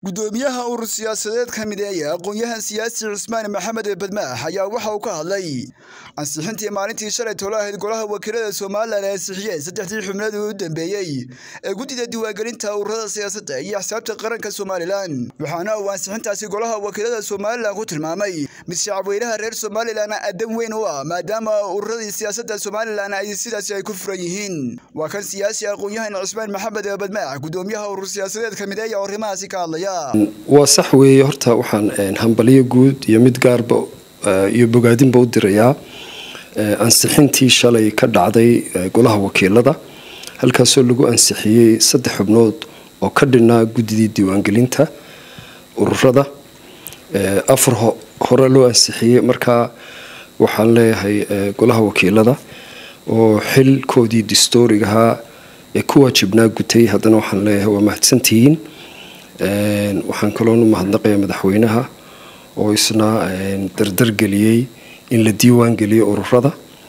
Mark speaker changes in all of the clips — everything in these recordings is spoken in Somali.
Speaker 1: gudoomiyaha urur siyaasadeed ka mideeya aqoon-yahan siyaasi cismaan maxamed badmaax ayaa waxa uu ka hadlay ansixintii maalintii shalay tolo ahayd golaha wakiilada somalilan ee ansixiyeen saddexdii xubnood u dambeeyey ee guddida diiwaangelinta ururada siyaasadda iyo axsaabta qaranka somalilan waxaana uu ansixintaasi golaha wakiilada somalilan ku tilmaamay mid shacabweynaha reer somalilan adan weyn u ah maadaama ururadii siyaasadda somalilan ay sidaasi ay ku furan yihiin waa kan siyaasi aqoon-yahan cismaan maxamed badmaax gudoomiyaha urur siyaasadeed ka mideeya oo arrimahaasi ka hadlaya
Speaker 2: waa sax weeye horta waxaan hambaliyo guud iyo mid gaarba iyo bogaadinba u dirayaa ansixintii shalay ka dhacday golaha wakiilada halkaasoo lagu ansixiyey saddex xubnood oo ka dhinaa guddidii diiwaangelinta ururada afar hore loo ansixiyey markaa waxaan leeyahay golaha wakiilada oo xilkoodii distoorigahaa ee ku waajibnaa gutay haddana waxaan leeyahay waa mahadsantihiin waxaan kaloonu mahadnaqaya madaxweynaha oo isna dardargeliyey in la diiwaan geliyo ururada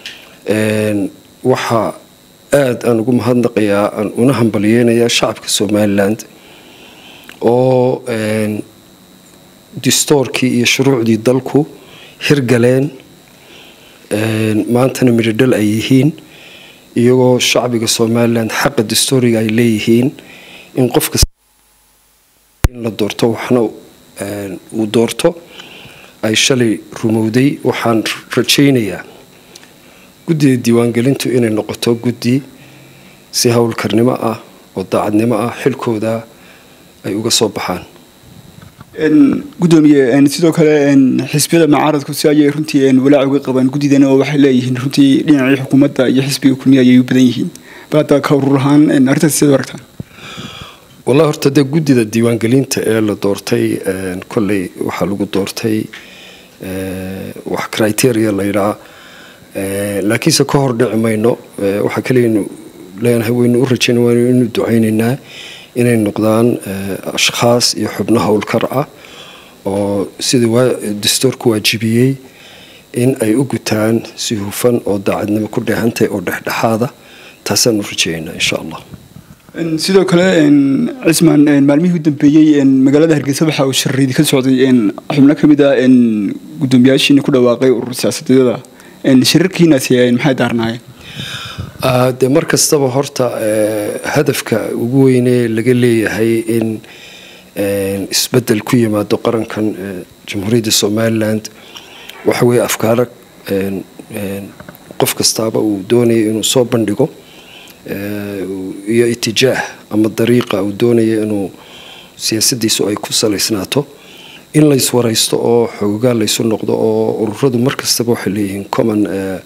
Speaker 2: waxaa aada aan ugu mahadnaqayaa aan una hambaliyeynayaa shacabka somaliland oo distoorkii iyo shuruucdii dalku hirgaleen maantana midhodhal ay yihiin iyagoo shacbiga somaliland xaqa distooriga ay leeyihiin in qofka in la doorto waxna uu doorto ay shalay rumowday waxaan rajaynayaa guddida diiwaangelintu inay noqoto guddi si howlkarnimo ah oo daacadnimo ah xilkooda ay uga soo baxaan
Speaker 1: gudoomiye sidoo kale xisbiyada mucaaradku si ayay runtii walaac uga qabaan guddidan oo waxay leeyihiin runtii dhinacii xukuumadda iyo xisbiga kulmiya ayay u badan yihiin bal hadda ka urur ahaan arrintaas sidaad aragtaan
Speaker 2: wallahi horta dee guddida diiwaangelinta ee la doortay kolley waxaa lagu doortay wax criteria la yidhaa laakiinse ka hor dhici mayno waxaa kaleynu leenahay waynu u rajayna waynu ducaynaynaa inay noqdaan ashkhaas iyo xubno howlkar ah oo sidii dastuurku waajibiyey in ay u gutaan si hufan oo daacadnimo ku dheehantahay oo dhexdhexaada taasaan u rajaynaa insha allah
Speaker 1: sidoo kale cismaan maalmihii u dambeeyey magaalada hargeysa waxa uu shariidi ka socday xubno ka mid ah gudoomiyaashiina ku dhawaaqay urur siyaasadeeda shirarkiinaasi maxay daarnaayeen
Speaker 2: dee mar kastaba horta hadafka ugu weynee laga leeyahay in isbedel ku yimaado qarankan jamhuuriyadda somaliland waxa weeye afkaaro qof kastaaba uu doonaya inuu soo bandhigo iyo itijaah ama dariiqa uu doonaya inuu siyaasadiisu ay ku salaysnaato in layswaraysto oo xoogaa laysu noqdo oo ururadu mar kastaba waxay leeyihiin common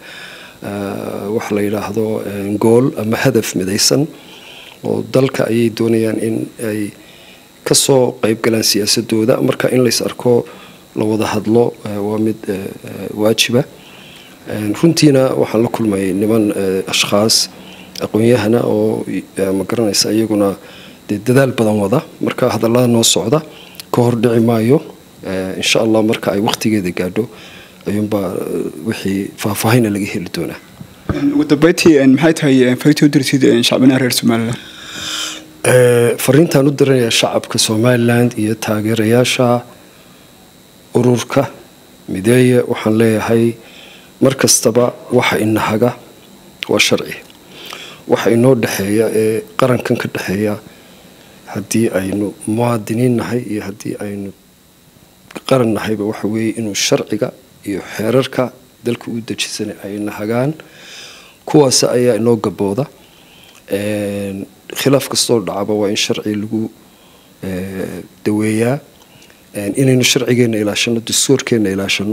Speaker 2: waxa la yidhaahdo gool ama hadaf midaysan oo dalka ayay doonayaan in ay kasoo qeybgalaan siyaasadooda marka in lays arko la wada hadlo waa mid waajiba runtiina waxaan la kulmay niman ashkhaas aqoon-yahana oo ma garanaysa iyaguna dee dadaal badan wada marka hadallada noo socda ka hor dhici maayo insha allah marka ay waqtigeeda gaadho ayuunbaa wixii faahfaahina laga heli doonaa
Speaker 1: ugu dambeyntii maxay tahay fariinta u dirsid shacbinaha reer somaliland
Speaker 2: fariintaan u diranayaa shacabka somaliland iyo taageerayaasha ururka mideeye waxaan leeyahay mar kastaba waxa inahaga waa sharci waxa inoo dhexeeya ee qarankan ka dhexeeya haddii aynu muwaadiniin nahay iyo haddii aynu qaran nahayba waxa weeye inuu sharciga iyo xeerarka dalka u dejisan ay nahagaan kuwaas ayaa inoo gabooda khilaaf kastoo dhacaba waa in sharci lagu daweeyaa inaynu sharcigeena ilaashano dastuurkeena ilaashano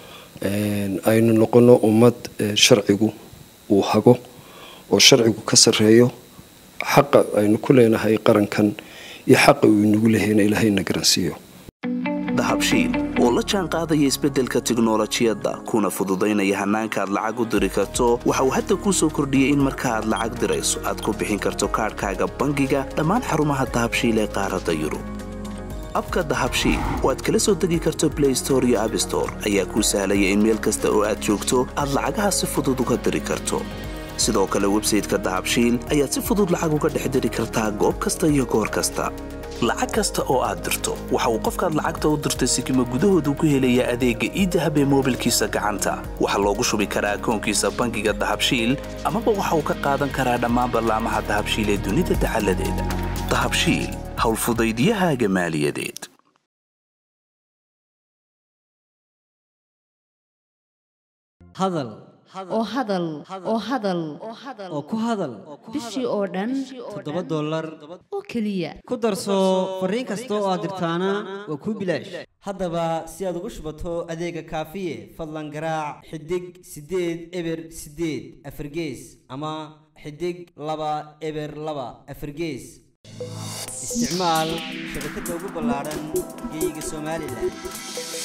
Speaker 2: aynu noqono ummad sharcigu uu hago oo sharcigu ka sareeyo xaqa aynu ku leenahay qarankan iyo xaqa uu inagu lehayna ilaahayna garansiiyo
Speaker 3: dahabshiil oo la jaan qaadaya isbeddelka tiknolojiyadda kuna fududaynaya hannaanka aad lacag u diri karto waxa uu hadda kuu soo kordhiyey in marka aad lacag dirayso aad ku bixin karto kaadhkaaga bangiga dhammaan xarumaha dahabshiil ee qaaradda yurub abka dahabshiil oo aad kala soo degi karto blay store iyo abstore ayaa kuu sahlaya in meel kasta oo aad joogto aad lacagaha si fudud uga diri karto sidoo kale websayteka dahabshiil ayaad si fudud lacag uga dhex diri kartaa goob kasta iyo goor kasta lacag kasta oo aad dirto waxa uu qofkaad lacagta u dirtay sikima gudahoodu ku helayaa adeegga iidahab ee moobilkiisa gacanta waxaa loogu shubi karaa akoonkiisa bangiga dahabshiil amaba waxa uu ka qaadan karaa dhammaan ballaamaha dahabshiil ee dunida dacaladeeda dahabshiil howlfudaydiyahaaga maaliyadeed
Speaker 4: hadal
Speaker 5: oo hadal oo hadal
Speaker 4: oo ku hadal
Speaker 5: bishii oo dhan
Speaker 4: toddoba dollar
Speaker 5: oo keliya
Speaker 4: ku darso fariin kasta oo aad dirtaana waa kuu bilaash haddaba si aad ugu shubato adeega kaafiye fadlan garaac xidig siddeed eber siddeed afargees ama xidig laba eber laba afargees isticmaal shabakadda ugu ballaadhan geeyiga somalilan